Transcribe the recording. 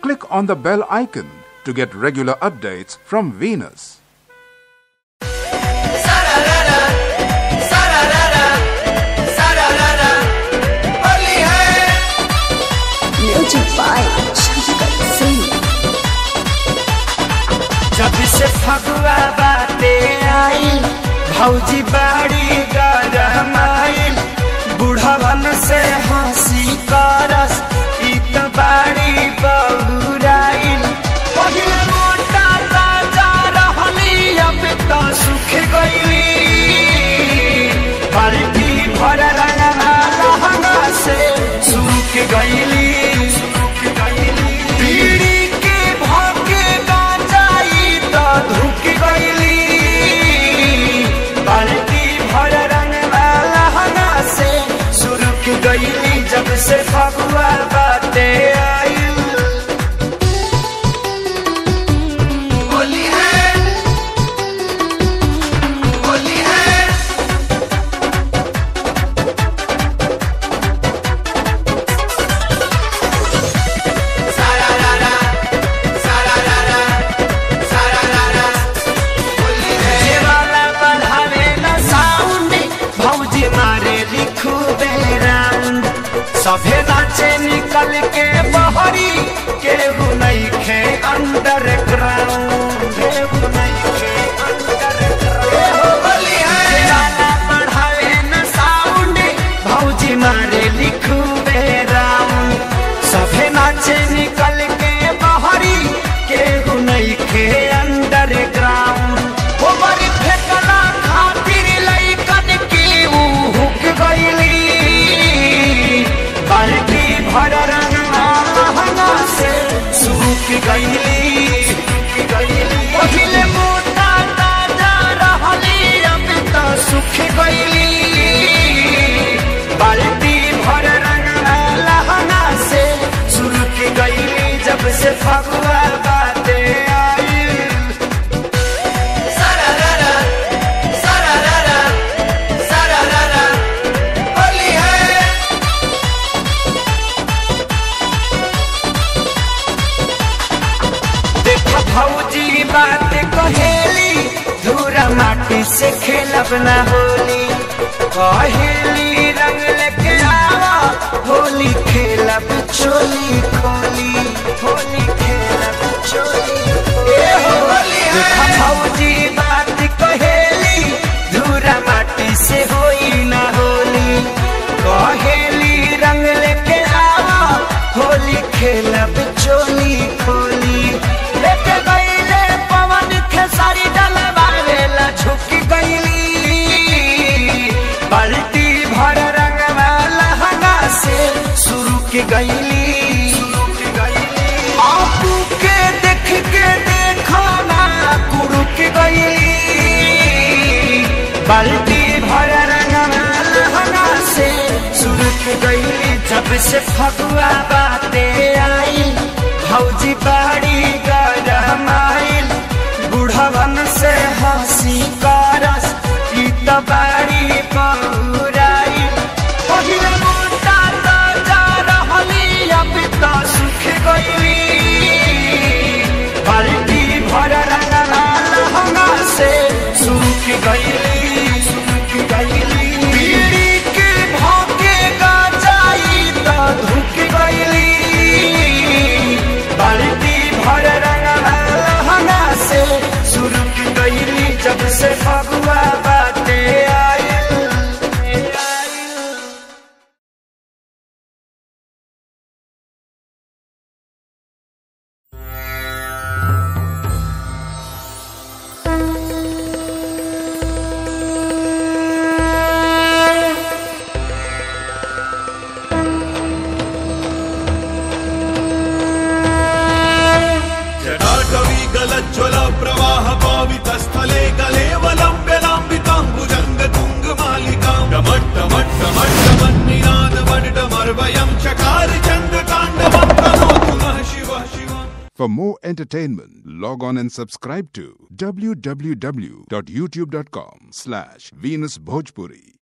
click on the bell icon to get regular updates from Venus. Music by Shankar Singh. जब से फगुआ बाते आई भौजी बाड़ी गरम आइल बुढ़वन से हंसी करस ई त बाड़ी बहुराइल पहिले मोटा ताजा रहली अब त सुख गईली बाल्टी भर रंगना लहंगा से सुख गईली पीड़ी के भागे गांजाई त धुक गईली बाल्टी भर रंग लहंगा से सुरुक गईली जब से फगुआ बाते आई होली है होली है जेवाला बढ़ावे न साउंड भौजी मारे लिखू राउंड सभे नाचे निकल के बहरी केहू नहीं खे अंडर ग्राउंड केहू नहीं खे अंडर ग्राउंड जेवाला बढ़ावे न साउंड भौजी मारे लिखू राउंड सभे नाचे निकल के बहरी केहू नहीं खे अंडर ग्राउंड हो बड़ी फेकला खातिर लइकन की ऊ हुक गईली बाल्टी भर रंगना लहंगा से सूख गईली पहिले मोटा ताजा रहली अब त सुख गईली बाल्टी भर रंगना लहंगा से सुरुक गईली जब से फगुआ बाते आई सारारारा, सारारारा, सारारारा, होली है देखो भौजी बात कहेली धूरा माटी से खेलब ना होली कहेली रंग लेके आवा होली खेलब चोली खोली होली खेलब चोली ए हो होली देखो भौजी बात कहेली धूरा माटी से होई ना होली कहेली रंग लेके आवा होली खेलब चोली खोली लेके गईले पवन खेसारी डलवावे ला झुक गईली बाल्टी भर रंग लहंगा से शुरू के गईली आपू के देख के देखो ना कुरु के गईली बाल्टी भर रंग लहंगा से शुरू के गईली जब से फगुआ बाते आई भौजी बाड़ी गरम आइल बुढ़वन से हंसी करस ई त बाड़ी बहुराइल पहिले मोटा ताजा रहली अब त सुख गईली बाल्टी भर रंगना लहंगा से सुख गईली सुख गईली पीड़ी के भागे गांजाई त धुक गईली बाल्टी भर रंगना लहंगा से सुरुक गईली जब से फगुआ बाते आइल जटाटवी गलज्ज्वल प्रवाह पावितस्थले कलेवलम्ब्यलाम्बिताम्बुजङ्गतुङ्गमालिकाम् डमट्टमट्टमट्टमन्निनादमड्डमर्वयं चकार चन्द्रताण्डवं तनोतु नः शिवः Shivam For more entertainment, log on and subscribe to www.youtube.com slash Venus Bhojpuri.